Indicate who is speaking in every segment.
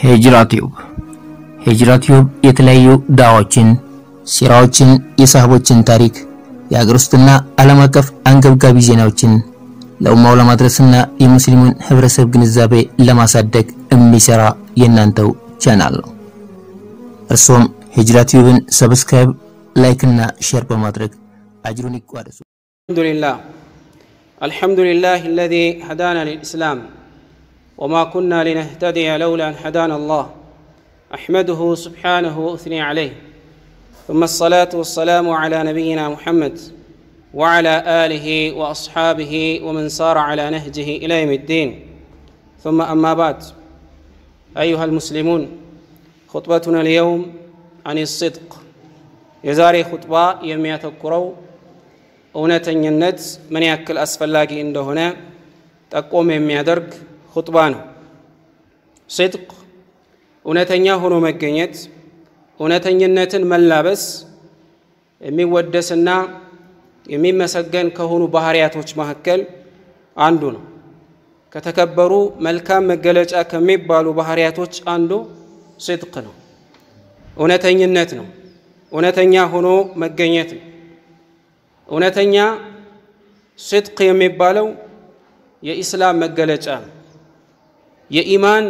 Speaker 1: ሂጅራ ቲዩብ ሂጅራ ቲዩብ የተለያዩ ዳዋዎችን፣ ሲራዎችን፣ የሳህቦችን ታሪክ፣ የሀገር ውስጥና ዓለም አቀፍ አንገብጋቢ ዜናዎችን ለኡማው ለማድረስና የሙስሊሙን ህብረተሰብ ግንዛቤ ለማሳደግ የሚሰራ የእናንተው ቻናል ነው። እርሶም ሂጅራ ቲዩብን ሰብስክራይብ፣ ላይክ እና ሼር በማድረግ አጅሩን ይቋደሱ።
Speaker 2: الحمد لله الحمد لله الذي هدانا للإسلام وما كنا لنهتدي لولا أن هدانا الله أحمده سبحانه وأثني عليه ثم الصلاة والسلام على نبينا محمد وعلى آله وأصحابه ومن سار على نهجه إلى يوم الدين ثم أما بعد أيها المسلمون خطبتنا اليوم عن الصدق يزاري خطبة يميات الكرو እውነተኝነት ምን ያክል አስፈላጊ እንደሆነ ጠቆም የሚያደርግ ሁጥባ ነው። ሲድቅ እውነተኛ ሆኖ መገኘት፣ እውነተኝነትን መላበስ የሚወደስና የሚመሰገን ከሆኑ ባህሪያቶች መካከል አንዱ ነው። ከተከበሩ መልካም መገለጫ ከሚባሉ ባህሪያቶች አንዱ ሲድቅ ነው፣ እውነተኝነት ነው። እውነተኛ ሆኖ መገኘት ነው። እውነተኛ ሲድቅ የሚባለው የኢስላም መገለጫ ነው። የኢማን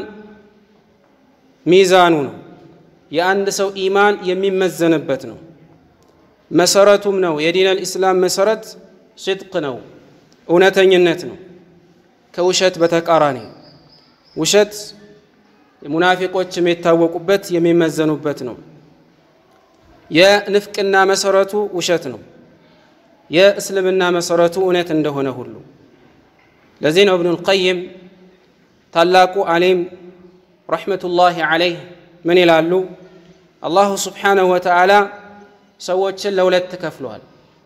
Speaker 2: ሚዛኑ ነው። የአንድ ሰው ኢማን የሚመዘንበት ነው። መሰረቱም ነው። የዲነል ኢስላም መሰረት ሲድቅ ነው፣ እውነተኝነት ነው። ከውሸት በተቃራኒ ውሸት ሙናፊቆች የሚታወቁበት የሚመዘኑበት ነው። የንፍቅና መሰረቱ ውሸት ነው። የእስልምና መሰረቱ እውነት እንደሆነ ሁሉ ለዚህ ነው እብኑል ቀይም ታላቁ ዓሊም ረሕመቱላሂ ዓለይህ ምን ይላሉ? አላሁ ስብሓነሁ ወተዓላ ሰዎችን ለሁለት ከፍለዋል።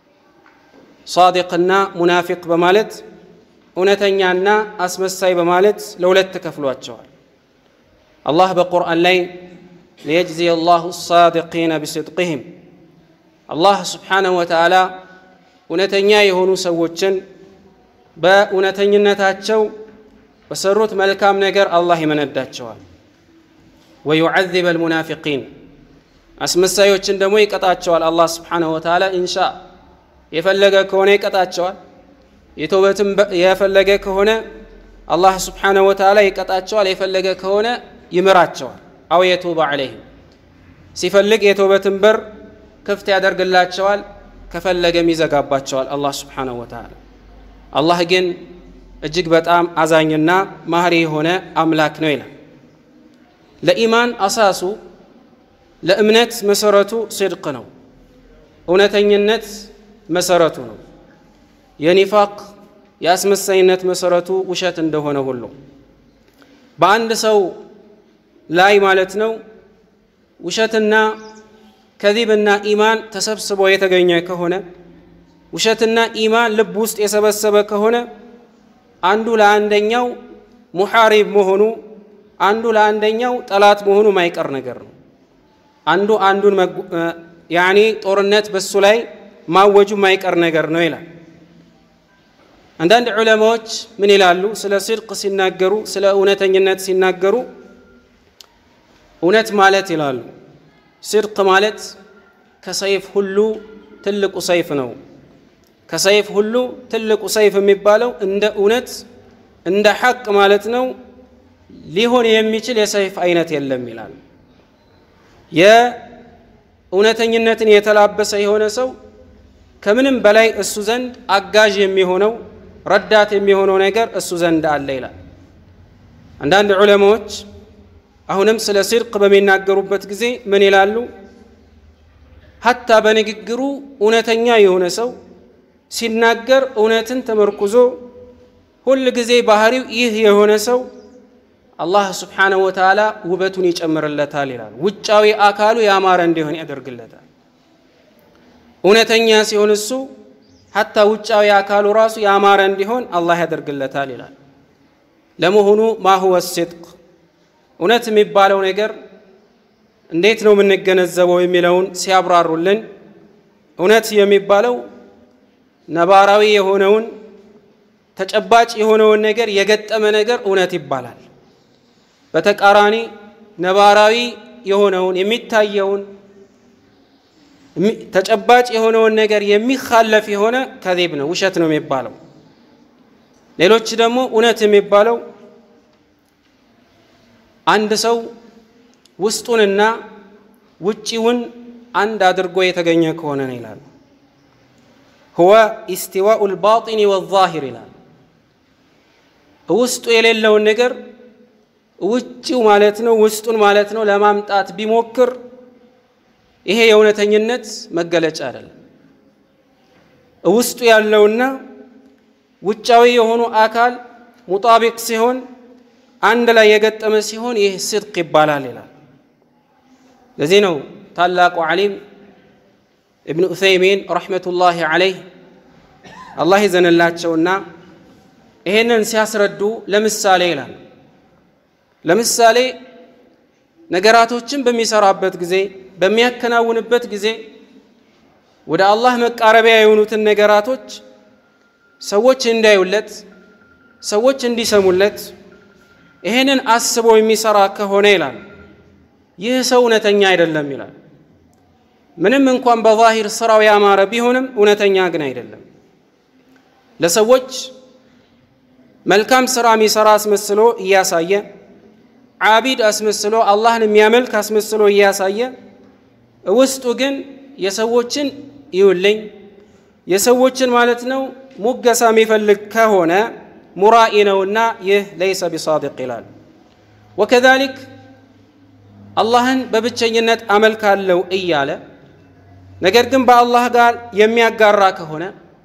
Speaker 2: ሳዲቅና ሙናፊቅ በማለት እውነተኛና አስመሳይ በማለት ለሁለት ከፍሏቸዋል። አላህ በቁርአን ላይ ሊየጅዚየ አላሁ ሳዲቂነ ቢስድቅህም አላህ ስብሓነሁ ወተዓላ እውነተኛ የሆኑ ሰዎችን በእውነተኝነታቸው በሰሩት መልካም ነገር አላህ ይመነዳቸዋል። ወዩዐዚበ አልሙናፊቂን አስመሳዮችን ደግሞ ይቀጣቸዋል። አላህ ስብሓነሁ ወተዓላ ኢንሻ የፈለገ ከሆነ ይቀጣቸዋል። የተውበትም የፈለገ ከሆነ አላህ ስብሓነሁ ወተዓላ ይቀጣቸዋል። የፈለገ ከሆነ ይምራቸዋል። አው የቱበ ዐለይህም ሲፈልግ የተውበትን በር ክፍት ያደርግላቸዋል። ከፈለገም ይዘጋባቸዋል አላህ ስብሓነሁ ወተዓላ። አላህ ግን እጅግ በጣም አዛኝና ማህሪ የሆነ አምላክ ነው ይላል። ለኢማን አሳሱ ለእምነት መሰረቱ ሲድቅ ነው፣ እውነተኝነት መሰረቱ ነው። የኒፋቅ የአስመሳይነት መሰረቱ ውሸት እንደሆነ ሁሉ በአንድ ሰው ላይ ማለት ነው ውሸትና ከዚብና ኢማን ተሰብስቦ የተገኘ ከሆነ ውሸትና ኢማን ልብ ውስጥ የሰበሰበ ከሆነ አንዱ ለአንደኛው ሙሐሪብ መሆኑ አንዱ ለአንደኛው ጠላት መሆኑ ማይቀር ነገር ነው። አንዱ አንዱን ያኒ ጦርነት በሱ ላይ ማወጁ ማይቀር ነገር ነው ይላል። አንዳንድ ዑለማዎች ምን ይላሉ? ስለ ሲድቅ ሲናገሩ፣ ስለ እውነተኝነት ሲናገሩ እውነት ማለት ይላሉ ሲድቅ ማለት ከሰይፍ ሁሉ ትልቁ ሰይፍ ነው። ከሰይፍ ሁሉ ትልቁ ሰይፍ የሚባለው እንደ እውነት እንደ ሐቅ ማለት ነው። ሊሆን የሚችል የሰይፍ አይነት የለም ይላል። የእውነተኝነትን የተላበሰ የሆነ ሰው ከምንም በላይ እሱ ዘንድ አጋዥ የሚሆነው ረዳት የሚሆነው ነገር እሱ ዘንድ አለ ይላል። አንዳንድ ዑለማዎች አሁንም ስለ ሲድቅ በሚናገሩበት ጊዜ ምን ይላሉ? ሀታ በንግግሩ እውነተኛ የሆነ ሰው ሲናገር እውነትን ተመርኩዞ ሁል ጊዜ ባህሪው ይህ የሆነ ሰው አላህ ስብሓነሁ ወተዓላ ውበቱን ይጨምርለታል ይላል። ውጫዊ አካሉ ያማረ እንዲሆን ያደርግለታል። እውነተኛ ሲሆን እሱ ሀታ ውጫዊ አካሉ ራሱ ያማረ እንዲሆን አላህ ያደርግለታል ይላል። ለመሆኑ ማሁወ ሲድቅ እውነት የሚባለው ነገር እንዴት ነው የምንገነዘበው የሚለውን ሲያብራሩልን እውነት የሚባለው ነባራዊ የሆነውን ተጨባጭ የሆነውን ነገር የገጠመ ነገር እውነት ይባላል። በተቃራኒ ነባራዊ የሆነውን የሚታየውን ተጨባጭ የሆነውን ነገር የሚካለፍ የሆነ ከዚብ ነው፣ ውሸት ነው የሚባለው። ሌሎች ደግሞ እውነት የሚባለው አንድ ሰው ውስጡንና ውጪውን አንድ አድርጎ የተገኘ ከሆነ ነው ይላል። ሁወ ኢስቲዋኡ ልባጢኒ ወዛሂር ይላል። ውስጡ የሌለውን ነገር ውጪው ማለት ነው ውስጡን ማለት ነው ለማምጣት ቢሞክር ይሄ የእውነተኝነት መገለጫ አይደለም። ውስጡ ያለውና ውጫዊ የሆኑ አካል ሙጣቢቅ ሲሆን አንድ ላይ የገጠመ ሲሆን ይህ ስድቅ ይባላል ይላል። ለዚህ ነው ታላቁ ዓሊም እብን ዑሰይሚን ረሕመቱላሂ ዓለይህ አላህ ይዘንላቸውና ይሄንን ሲያስረዱ ለምሳሌ ይላል ለምሳሌ ነገራቶችን በሚሰራበት ጊዜ በሚያከናውንበት ጊዜ ወደ አላህ መቃረቢያ የሆኑትን ነገራቶች ሰዎች እንዳዩለት ሰዎች እንዲሰሙለት ይሄንን አስቦ የሚሰራ ከሆነ ይላል ይህ ሰው እውነተኛ አይደለም ይላል። ምንም እንኳን በዛሂር ስራው ያማረ ቢሆንም እውነተኛ ግን አይደለም። ለሰዎች መልካም ስራ የሚሰራ አስመስሎ እያሳየ ዓቢድ አስመስሎ አላህን የሚያመልክ አስመስሎ እያሳየ ውስጡ ግን የሰዎችን ይውልኝ የሰዎችን ማለት ነው ሙገሳ የሚፈልግ ከሆነ ሙራኢ ነውና ይህ ለይሰ ቢሳዲቅ ይላል። ወከዛሊክ አላህን በብቸኝነት አመልካለው እያለ ነገር ግን በአላህ ጋር የሚያጋራ ከሆነ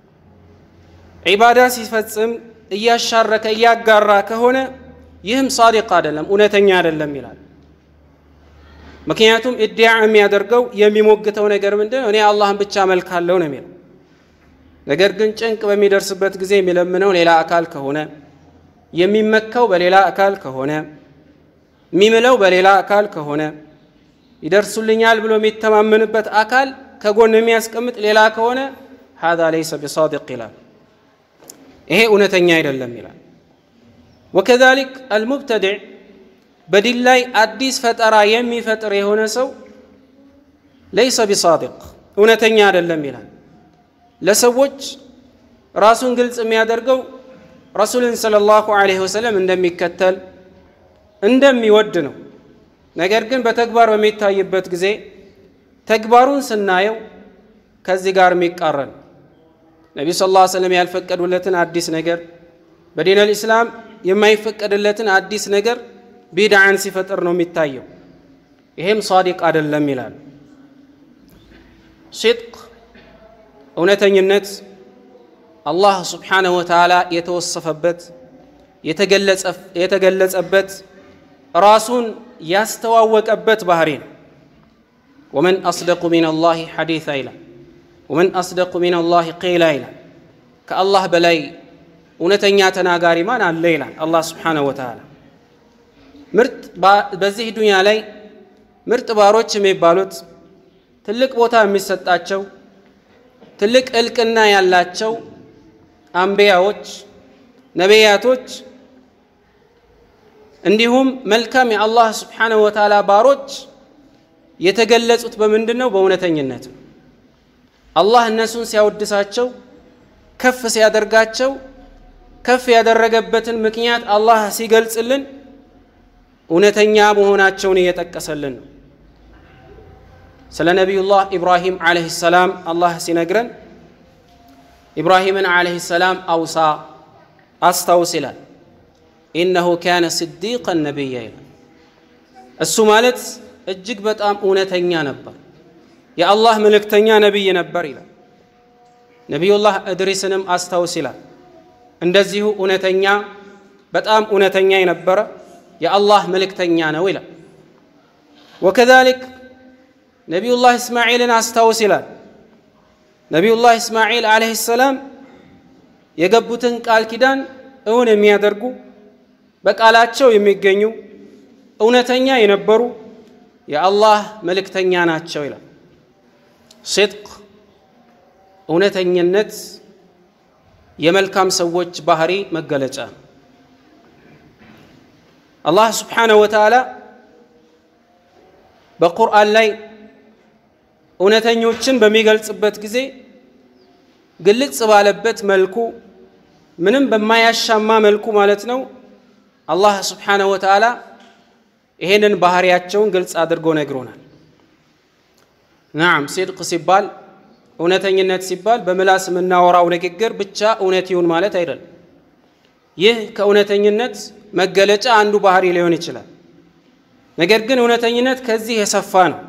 Speaker 2: ዒባዳ ሲፈጽም እያሻረከ እያጋራ ከሆነ ይህም ሳዲቅ አይደለም፣ እውነተኛ አይደለም ይላል። ምክንያቱም እዲያ የሚያደርገው የሚሞግተው ነገር ምንድን ነው? እኔ አላህን ብቻ አመልካለሁ ነው የሚለው። ነገር ግን ጭንቅ በሚደርስበት ጊዜ የሚለምነው ሌላ አካል ከሆነ የሚመካው በሌላ አካል ከሆነ የሚምለው በሌላ አካል ከሆነ ይደርሱልኛል ብሎ የሚተማመንበት አካል ከጎን የሚያስቀምጥ ሌላ ከሆነ ሀዛ ለይሰ ቢሳዲቅ ይላል። ይሄ እውነተኛ አይደለም ይላል። ወከዛሊክ አልሙብተድዕ በዲን ላይ አዲስ ፈጠራ የሚፈጥር የሆነ ሰው ለይሰ ቢሳዲቅ እውነተኛ አይደለም ይላል። ለሰዎች ራሱን ግልጽ የሚያደርገው ረሱልን ሰለላሁ ዐለይሂ ወሰለም እንደሚከተል እንደሚወድ ነው። ነገር ግን በተግባር በሚታይበት ጊዜ ተግባሩን ስናየው ከዚህ ጋር የሚቃረን ነቢዩ ሰለላሁ ዐለይሂ ወሰለም ያልፈቀዱለትን አዲስ ነገር በዲን አልኢስላም የማይፈቀድለትን አዲስ ነገር ቢድዓን ሲፈጥር ነው የሚታየው። ይሄም ሳዲቅ አይደለም ይላል። ሲድቅ እውነተኝነት አላህ ስብሓነሁ ወተዓላ የተወሰፈበት የተገለጸበት ራሱን ያስተዋወቀበት ባህሪ ነው። ወመን አስደቁ ሚን አላህ ሐዲታ ይላል። ወመን አስደቁ ሚን አላህ ቂላ ይላል። ከአላህ በላይ እውነተኛ ተናጋሪ ማን አለ ይላል አላህ ስብሓነሁ ወተዓላ። ምርጥ በዚህ ዱንያ ላይ ምርጥ ባሮች የሚባሉት ትልቅ ቦታ የሚሰጣቸው ትልቅ እልቅና ያላቸው አንቢያዎች፣ ነቢያቶች እንዲሁም መልካም የአላህ ስብሓነሁ ወተዓላ ባሮች የተገለጹት በምንድን ነው? በእውነተኝነት ነው። አላህ እነሱን ሲያወድሳቸው ከፍ ሲያደርጋቸው ከፍ ያደረገበትን ምክንያት አላህ ሲገልጽልን እውነተኛ መሆናቸውን እየጠቀሰልን ነው። ስለ ነቢዩላህ ኢብራሂም ዓለይሂ ሰላም አላህ ሲነግረን ኢብራሂምን ዓለይሂ ሰላም አውሳ አስታውስ ይላል። ኢነሁ ካነ ስዲቀን ነቢያ ይላል። እሱ ማለት እጅግ በጣም እውነተኛ ነበር፣ የአላህ መልእክተኛ ነቢይ ነበር ይላል። ነቢዩላህ እድሪስንም አስታውስ ይላል። እንደዚሁ እውነተኛ በጣም እውነተኛ የነበረ የአላህ መልእክተኛ ነው ይላል። ወከዛሊክ ነቢዩላህ እስማዒልን አስታውስ ይላል። ነቢዩላህ እስማዒል ዓለይሂ ሰላም የገቡትን ቃል ኪዳን እውን የሚያደርጉ በቃላቸው የሚገኙ እውነተኛ የነበሩ የአላህ መልእክተኛ ናቸው ይላል። ሲድቅ እውነተኝነት የመልካም ሰዎች ባህሪ መገለጫ ነው። አላህ ስብሓነሁ ወተዓላ በቁርአን ላይ እውነተኞችን በሚገልጽበት ጊዜ ግልጽ ባለበት መልኩ ምንም በማያሻማ መልኩ ማለት ነው አላህ ስብሓነሁ ወተዓላ ይሄንን ባህሪያቸውን ግልጽ አድርጎ ነግሮናል። ናም ሲድቅ ሲባል እውነተኝነት ሲባል በምላስ የምናወራው ንግግር ብቻ እውነት ይሁን ማለት አይደለም። ይህ ከእውነተኝነት መገለጫ አንዱ ባህሪ ሊሆን ይችላል። ነገር ግን እውነተኝነት ከዚህ የሰፋ ነው።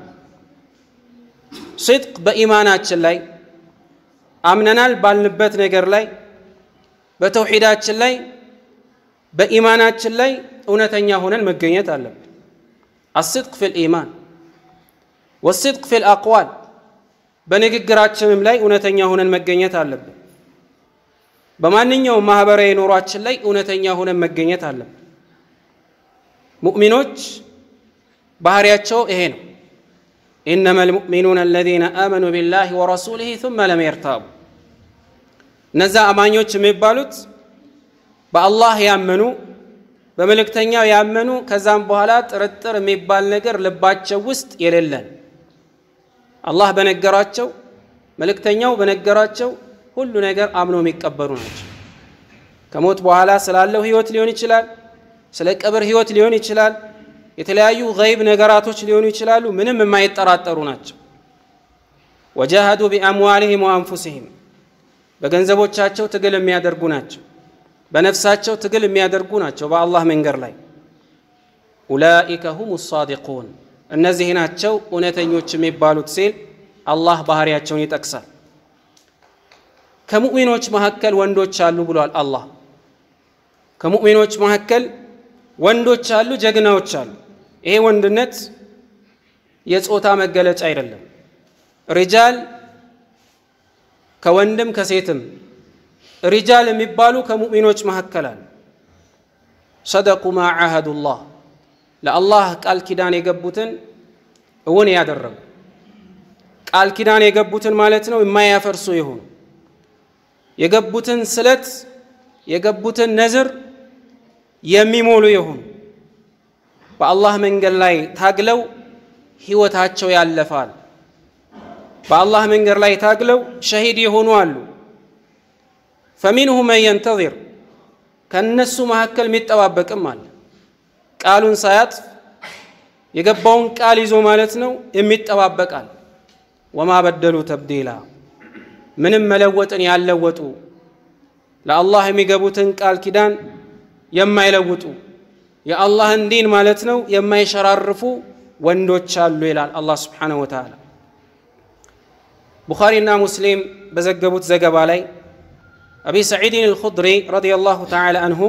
Speaker 2: ሲድቅ በኢማናችን ላይ አምነናል ባልንበት ነገር ላይ በተውሒዳችን ላይ በኢማናችን ላይ እውነተኛ ሆነን መገኘት አለብን። አስድቅ ፊል ኢማን ወስድቅ ፊል አቅዋል በንግግራችንም ላይ እውነተኛ ሆነን መገኘት አለብን። በማንኛውም ማህበራዊ ኑሯችን ላይ እውነተኛ ሆነን መገኘት አለብን። ሙእሚኖች ባህሪያቸው ይሄ ነው። ኢነማ ልሙእሚኑነ አለዚነ አመኑ ቢላሂ ወረሱሊሂ ثመ ለም የርታቡ እነዛ አማኞች የሚባሉት በአላህ ያመኑ በመልእክተኛው ያመኑ ከዛም በኋላ ጥርጥር የሚባል ነገር ልባቸው ውስጥ የሌለን አላህ በነገራቸው መልእክተኛው በነገራቸው ሁሉ ነገር አምኖ የሚቀበሉ ናቸው። ከሞት በኋላ ስላለው ህይወት ሊሆን ይችላል፣ ስለ ቀብር ህይወት ሊሆን ይችላል፣ የተለያዩ ገይብ ነገራቶች ሊሆኑ ይችላሉ። ምንም የማይጠራጠሩ ናቸው። ወጃሃዱ ቢአምዋሊሂም ወአንፉሲሂም በገንዘቦቻቸው ትግል የሚያደርጉ ናቸው። በነፍሳቸው ትግል የሚያደርጉ ናቸው በአላህ መንገድ ላይ ኡላኢከ ሁም ሳዲቁን እነዚህ ናቸው እውነተኞች የሚባሉት ሲል አላህ ባህሪያቸውን ይጠቅሳል። ከሙእሚኖች መካከል ወንዶች አሉ ብሏል አላህ። ከሙእሚኖች መካከል ወንዶች አሉ፣ ጀግናዎች አሉ። ይሄ ወንድነት የጾታ መገለጫ አይደለም። ሪጃል ከወንድም ከሴትም ሪጃል የሚባሉ ከሙእሚኖች መካከል አሉ። ሰደቁ ማ ዓሃዱላህ ለአላህ ቃል ኪዳን የገቡትን እውን ያደረጉ ቃል ኪዳን የገቡትን ማለት ነው የማያፈርሱ የሆኑ የገቡትን ስለት የገቡትን ነዝር የሚሞሉ የሆኑ በአላህ መንገድ ላይ ታግለው ህይወታቸው ያለፋል። በአላህ መንገድ ላይ ታግለው ሸሂድ የሆኑ አሉ። ፈሚንሁ መን የንተዚር ከእነሱ መካከል የሚጠባበቅም አለ። ቃሉን ሳያጥፍ የገባውን ቃል ይዞ ማለት ነው የሚጠባበቃል። ወማ በደሉ ተብዲላ ምንም መለወጥን ያልለወጡ ለአላህ የሚገቡትን ቃል ኪዳን የማይለውጡ የአላህን ዲን ማለት ነው የማይሸራርፉ ወንዶች አሉ ይላል አላህ ስብሓነሁ ወተዓላ። ቡኻሪና ሙስሊም በዘገቡት ዘገባ ላይ አቢ ሰዒድን አልኹድሪ ረዲየላሁ ተዓላ አንሁ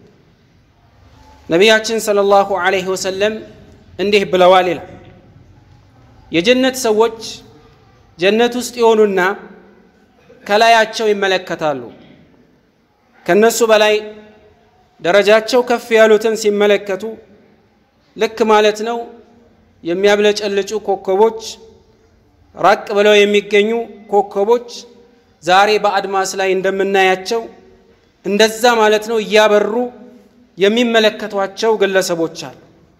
Speaker 2: ነቢያችን ሰለላሁ ዐለይሂ ወሰለም እንዲህ ብለዋል ይላል። የጀነት ሰዎች ጀነት ውስጥ የሆኑና ከላያቸው ይመለከታሉ። ከነሱ በላይ ደረጃቸው ከፍ ያሉትን ሲመለከቱ ልክ ማለት ነው የሚያብለጨልጩ ኮከቦች፣ ራቅ ብለው የሚገኙ ኮከቦች ዛሬ በአድማስ ላይ እንደምናያቸው እንደዛ ማለት ነው እያበሩ የሚመለከቷቸው ግለሰቦች አሉ።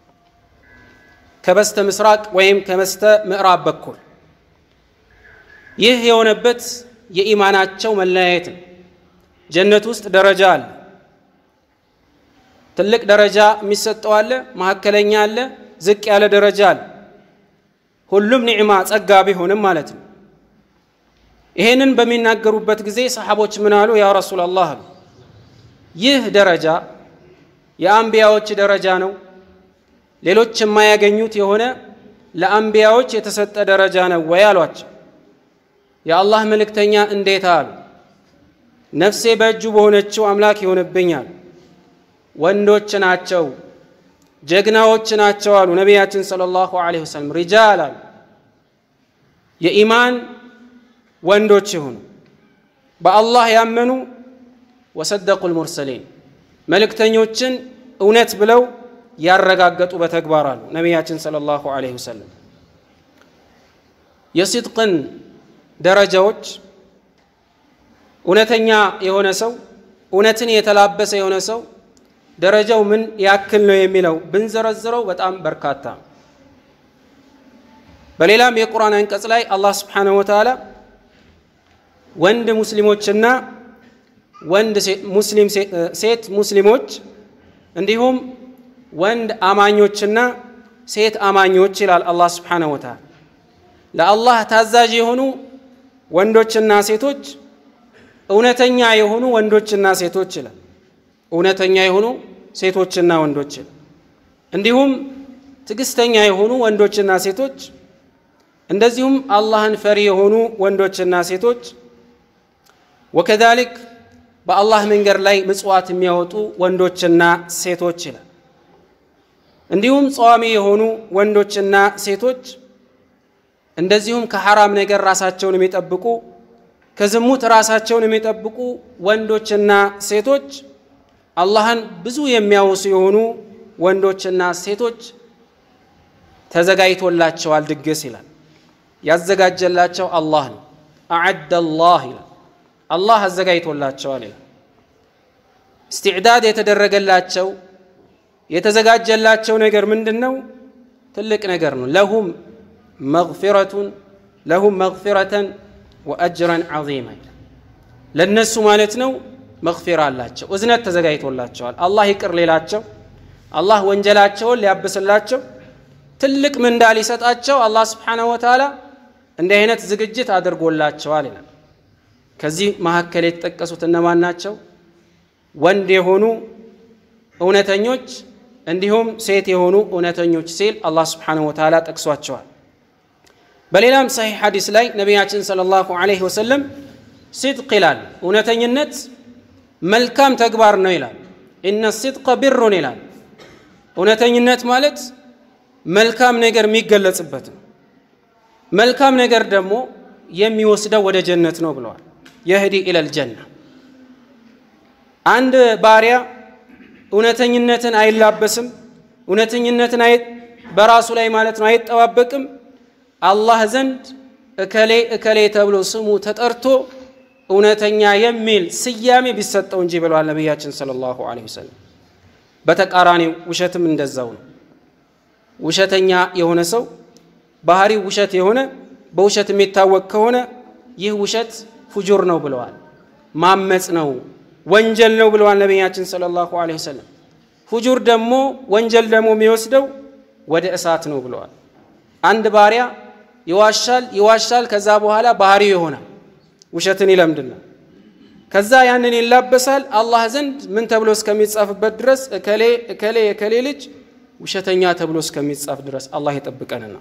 Speaker 2: ከበስተ ምስራቅ ወይም ከበስተ ምዕራብ በኩል ይህ የሆነበት የኢማናቸው መለያየት ነው። ጀነት ውስጥ ደረጃ አለ። ትልቅ ደረጃ የሚሰጠው አለ፣ መካከለኛ አለ፣ ዝቅ ያለ ደረጃ አለ። ሁሉም ኒዕማ ጸጋ ቢሆንም ማለት ነው። ይሄንን በሚናገሩበት ጊዜ ሰሓቦች ምን አሉ? ያ ረሱላላህ አሉ ይህ ደረጃ የአንቢያዎች ደረጃ ነው፣ ሌሎች የማያገኙት የሆነ ለአንቢያዎች የተሰጠ ደረጃ ነው ወይ አሏቸው። የአላህ መልእክተኛ እንዴት አሉ? ነፍሴ በእጁ በሆነችው አምላክ ይሆንብኛል። ወንዶች ናቸው፣ ጀግናዎች ናቸው አሉ ነቢያችን ሰለላሁ ዐለይሂ ወሰለም። ሪጃል አሉ የኢማን ወንዶች የሆኑ በአላህ ያመኑ ወሰደቁ ልሙርሰሊን መልእክተኞችን እውነት ብለው ያረጋገጡ በተግባር አሉ ነቢያችን ሰለላሁ ዐለይሂ ወሰለም። የሲድቅን ደረጃዎች እውነተኛ የሆነ ሰው እውነትን የተላበሰ የሆነ ሰው ደረጃው ምን ያክል ነው የሚለው ብንዘረዝረው በጣም በርካታ በሌላም የቁርአን አንቀጽ ላይ አላህ ስብሓነሁ ወተዓላ ወንድ ሙስሊሞችና ወንድ ሙስሊም ሴት ሙስሊሞች እንዲሁም ወንድ አማኞችና ሴት አማኞች ይላል አላህ ስብሓነሁ ወተዓላ። ለአላህ ታዛዥ የሆኑ ወንዶችና ሴቶች፣ እውነተኛ የሆኑ ወንዶችና ሴቶች ይላል። እውነተኛ የሆኑ ሴቶችና ወንዶች ይላል። እንዲሁም ትዕግስተኛ የሆኑ ወንዶችና ሴቶች፣ እንደዚሁም አላህን ፈሪ የሆኑ ወንዶችና ሴቶች ወከዛሊክ በአላህ መንገድ ላይ ምጽዋት የሚያወጡ ወንዶችና ሴቶች ይላል። እንዲሁም ጸዋሚ የሆኑ ወንዶችና ሴቶች እንደዚሁም ከሐራም ነገር ራሳቸውን የሚጠብቁ ከዝሙት ራሳቸውን የሚጠብቁ ወንዶችና ሴቶች አላህን ብዙ የሚያወሱ የሆኑ ወንዶችና ሴቶች ተዘጋጅቶላቸዋል ድግስ ይላል። ያዘጋጀላቸው አላህ ነው። አዓደ አላህ ይላል። አላህ አዘጋጅቶላቸዋል ይላል። እስትዕዳድ የተደረገላቸው የተዘጋጀላቸው ነገር ምንድን ነው? ትልቅ ነገር ነው። ለሁም መግፊረቱን ለሁም መግፊረተን ወአጅረን ዐዚማ ይላል። ለእነሱ ማለት ነው መግፊራ አላቸው፣ እዝነት ተዘጋጅቶላቸዋል። አላህ ይቅር ሌላቸው፣ አላህ ወንጀላቸውን ሊያብስላቸው፣ ትልቅ ምንዳ ሊሰጣቸው አላህ ስብሓነሁ ወተዓላ እንዲህ አይነት ዝግጅት አድርጎላቸዋል ይላል። ከዚህ መካከል የተጠቀሱት እነማን ናቸው? ወንድ የሆኑ እውነተኞች እንዲሁም ሴት የሆኑ እውነተኞች ሲል አላህ ስብሓነሁ ወተዓላ ጠቅሷቸዋል። በሌላም ሰሒሕ ሐዲስ ላይ ነቢያችን ሰለላሁ ዐለይሂ ወሰለም ሲድቅ ይላል፣ እውነተኝነት መልካም ተግባር ነው ይላል። ኢነ ሲድቀ ቢሩን ይላል። እውነተኝነት ማለት መልካም ነገር የሚገለጽበት ነው። መልካም ነገር ደግሞ የሚወስደው ወደ ጀነት ነው ብለዋል። የህዲ ኢለል ጀና አንድ ባሪያ እውነተኝነትን አይላበስም፣ እውነተኝነትን በራሱ ላይ ማለት ነው አይጠባበቅም። አላህ ዘንድ እከሌ እከሌ ተብሎ ስሙ ተጠርቶ እውነተኛ የሚል ስያሜ ቢሰጠው እንጂ ብለዋል ነቢያችን ሰለላሁ ዐለይሂ ወሰለም። በተቃራኒው ውሸትም እንደዛው ነው። ውሸተኛ የሆነ ሰው ባህሪው ውሸት የሆነ በውሸት የሚታወቅ ከሆነ ይህ ውሸት ፉጁር ነው ብለዋል። ማመፅ ነው ወንጀል ነው ብለዋል ነቢያችን ሰለላሁ ዐለይሂ ወሰለም። ፉጁር ደግሞ ወንጀል ደግሞ የሚወስደው ወደ እሳት ነው ብለዋል። አንድ ባሪያ ይዋሻል ይዋሻል፣ ከዛ በኋላ ባህሪው ይሆናል ውሸትን ይለምድና ከዛ ያንን ይላበሳል። አላህ ዘንድ ምን ተብሎ እስከሚጻፍበት ድረስ እከሌ እከሌ የከሌ ልጅ ውሸተኛ ተብሎ እስከሚጻፍ ድረስ አላህ ይጠብቀንና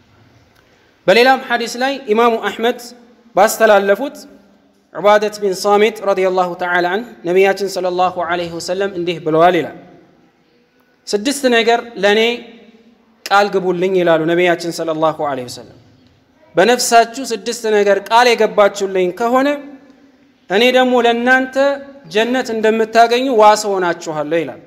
Speaker 2: በሌላም ሐዲስ ላይ ኢማሙ አሕመድ ባስተላለፉት ዑባደት ቢን ሳሚት ረዲየላሁ ተዓላ አንህ ነቢያችን ሰለላሁ ዐለይሂ ወሰለም እንዲህ ብለዋል ይላል። ስድስት ነገር ለእኔ ቃል ግቡልኝ ይላሉ ነቢያችን ሰለላሁ ዐለይሂ ወሰለም። በነፍሳችሁ ስድስት ነገር ቃል የገባችሁልኝ ከሆነ እኔ ደግሞ ለእናንተ ጀነት እንደምታገኙ ዋስ ሆናችኋለሁ ይላል።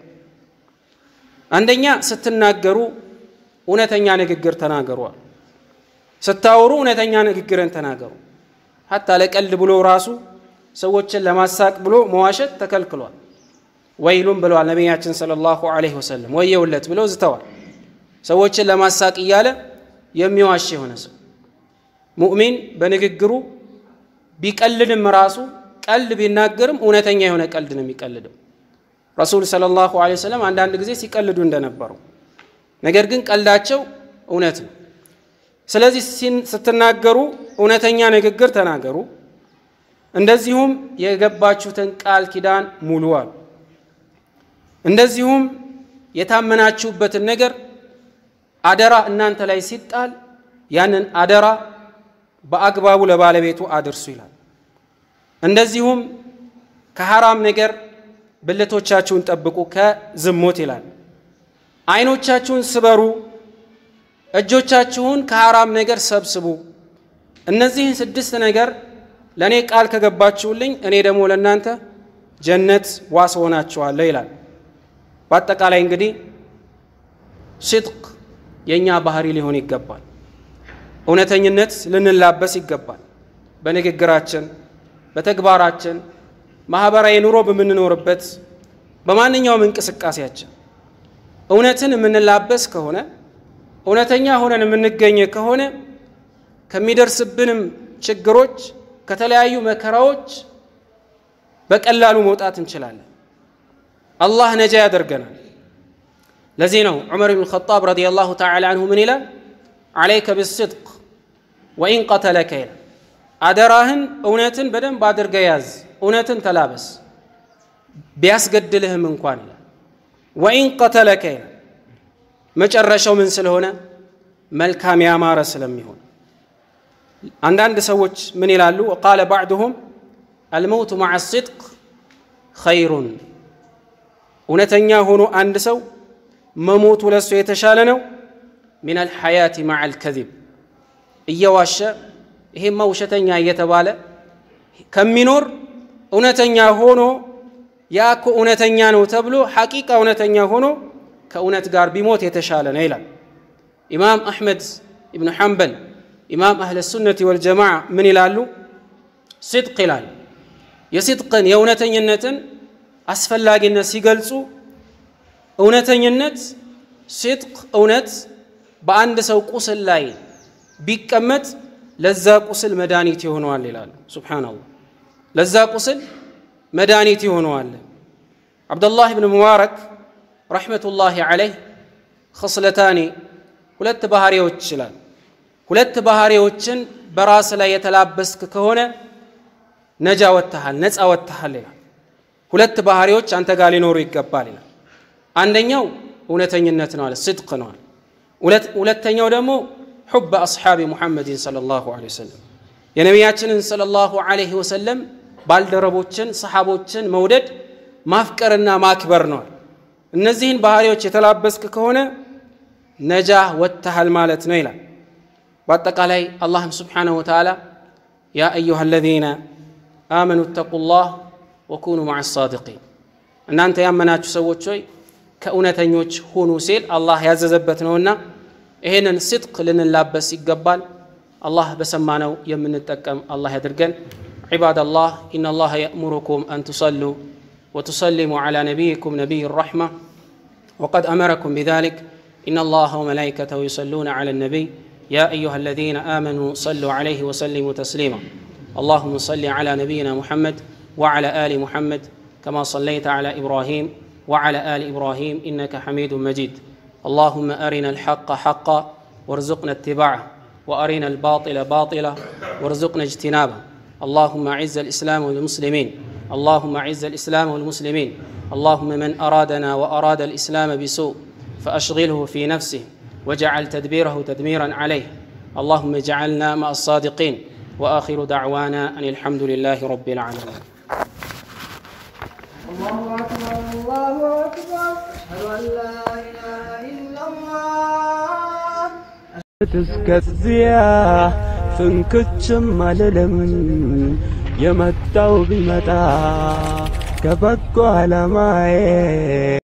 Speaker 2: አንደኛ ስትናገሩ እውነተኛ ንግግር ተናገሯል። ስታወሩ እውነተኛ ንግግርን ተናገሩ። ሀታ ለቀልድ ብሎ ራሱ ሰዎችን ለማሳቅ ብሎ መዋሸት ተከልክሏል። ወይሉም ብለዋል ነቢያችን ሰለላሁ ዐለይሂ ወሰለም። ወየውለት ብለው ዝተዋል። ሰዎችን ለማሳቅ እያለ የሚዋሽ የሆነ ሰው ሙእሚን በንግግሩ ቢቀልድም ራሱ ቀልድ ቢናገርም እውነተኛ የሆነ ቀልድ ነው የሚቀልደው። ረሱል ሰለላሁ ዐለይሂ ወሰለም አንዳንድ ጊዜ ሲቀልዱ እንደነበሩ፣ ነገር ግን ቀልዳቸው እውነት ነው። ስለዚህ ስትናገሩ እውነተኛ ንግግር ተናገሩ። እንደዚሁም የገባችሁትን ቃል ኪዳን ሙሉ አሉ። እንደዚሁም የታመናችሁበትን ነገር አደራ እናንተ ላይ ሲጣል ያንን አደራ በአግባቡ ለባለቤቱ አድርሱ ይላል። እንደዚሁም ከሐራም ነገር ብልቶቻችሁን ጠብቁ ከዝሙት ይላል። አይኖቻችሁን ስበሩ፣ እጆቻችሁን ከሐራም ነገር ሰብስቡ። እነዚህን ስድስት ነገር ለእኔ ቃል ከገባችሁልኝ እኔ ደግሞ ለእናንተ ጀነት ዋስ ሆናችኋለሁ ይላል። በአጠቃላይ እንግዲህ ሲድቅ የእኛ ባህሪ ሊሆን ይገባል። እውነተኝነት ልንላበስ ይገባል። በንግግራችን፣ በተግባራችን፣ ማህበራዊ ኑሮ በምንኖርበት በማንኛውም እንቅስቃሴያችን እውነትን የምንላበስ ከሆነ እውነተኛ ሆነን የምንገኝ ከሆነ ከሚደርስብንም ችግሮች ከተለያዩ መከራዎች በቀላሉ መውጣት እንችላለን። አላህ ነጃ ያደርገናል። ለዚህ ነው ዑመር ብን ኸጣብ ረዲየላሁ ተዓላ አንሁ ምን ይላል? ዓለይከ ብስድቅ ወኢን ቀተለከ ይላል። አደራህን እውነትን በደንብ አድርገ ያዝ፣ እውነትን ተላበስ ቢያስገድልህም እንኳን ይላል። ወኢን ቀተለከ ይላል። መጨረሻው ምን ስለሆነ መልካም ያማረ ስለሚሆን አንዳንድ ሰዎች ምን ይላሉ? ቃለ ባዕድሁም አልመውቱ መዓ ሲድቅ ኸይሩን እውነተኛ ሆኖ አንድ ሰው መሞቱ ለሱ የተሻለ ነው። ሚን አልሐያቲ መዓ አልከዚብ እየዋሸ ይሄማ ውሸተኛ እየተባለ ከሚኖር እውነተኛ ሆኖ ያ እኮ እውነተኛ ነው ተብሎ ሐቂቃ እውነተኛ ሆኖ ከእውነት ጋር ቢሞት የተሻለ ነው ይላል። ኢማም አሕመድ ኢብኑ ሐንበል ኢማም አህለ ሱነቲ ወልጀማዓ ምን ይላሉ? ሲድቅ ይላል። የሲድቅን የእውነተኝነትን አስፈላጊነት ሲገልጹ እውነተኝነት ሲድቅ እውነት በአንድ ሰው ቁስል ላይ ቢቀመጥ ለዛ ቁስል መድኃኒት ይሆነዋል ይላሉ። ሱብሓነላህ ለዛ ቁስል መድኃኒት ይሆነዋል። ዓብደላህ ብን ሙባረክ ረሕመቱላሂ ዓለይህ ኸስለታኒ ሁለት ባህሪዎች ይችላል። ሁለት ባህሪዎችን በራስ ላይ የተላበስክ ከሆነ ነጃ ወጥተሃል፣ ነፃ ወጥተሃል ይላል። ሁለት ባህሪዎች አንተ ጋር ሊኖሩ ይገባል ይላል። አንደኛው እውነተኝነት ነው አለ፣ ስድቅ ነው አለ። ሁለተኛው ደግሞ ሑበ አስሓቢ ሙሐመድን ሰለላሁ ዐለይሂ ወሰለም የነቢያችንን ሰለላሁ ዐለይሂ ወሰለም ባልደረቦችን ሰሓቦችን መውደድ ማፍቀርና ማክበር ነዋል። እነዚህን ባህሪዎች የተላበስክ ከሆነ ነጃ ወጥተሃል ማለት ነው ይላል። በአጠቃላይ አላህም ስብሓነሁ ወተዓላ ያ አዩሃ አለዚነ አመኑ እተቁላህ ወኩኑ መዓ ሳዲቂን እናንተ ያመናችሁ ሰዎች ሆይ ከእውነተኞች ሁኑ ሲል አላህ ያዘዘበት ነውና ይሄንን ስድቅ ልንላበስ ይገባል። አላህ በሰማነው የምንጠቀም አላህ ያድርገን። عباد الله إن الله يأمركم أن تصلوا وتسلموا على نبيكم نبي الرحمة وقد أمركم بذلك إن الله وملائكته يصلون على النبي يا أيها الذين آمنوا صلوا عليه وسلموا تسليما اللهم صل على نبينا محمد وعلى آل محمد كما صليت على إبراهيم وعلى آل إبراهيم إنك حميد مجيد اللهم أرنا الحق حقا وارزقنا اتباعه وأرنا الباطل باطلا وارزقنا اجتنابه اللهم أعز الإسلام والمسلمين اللهم أعز الإسلام والمسلمين اللهم من أرادنا وأراد الإسلام بسوء فأشغله في نفسه واجعل تدبيره تدميرا عليه اللهم اجعلنا مع الصادقين وآخر دعوانا أن الحمد لله رب العالمين
Speaker 3: الله أكبر الله أكبر أشهد أن لا إله إلا الله
Speaker 4: እስከዚያ ፍንክችም አልልም የመጣው ቢመጣ ከበጎ ዓላማዬ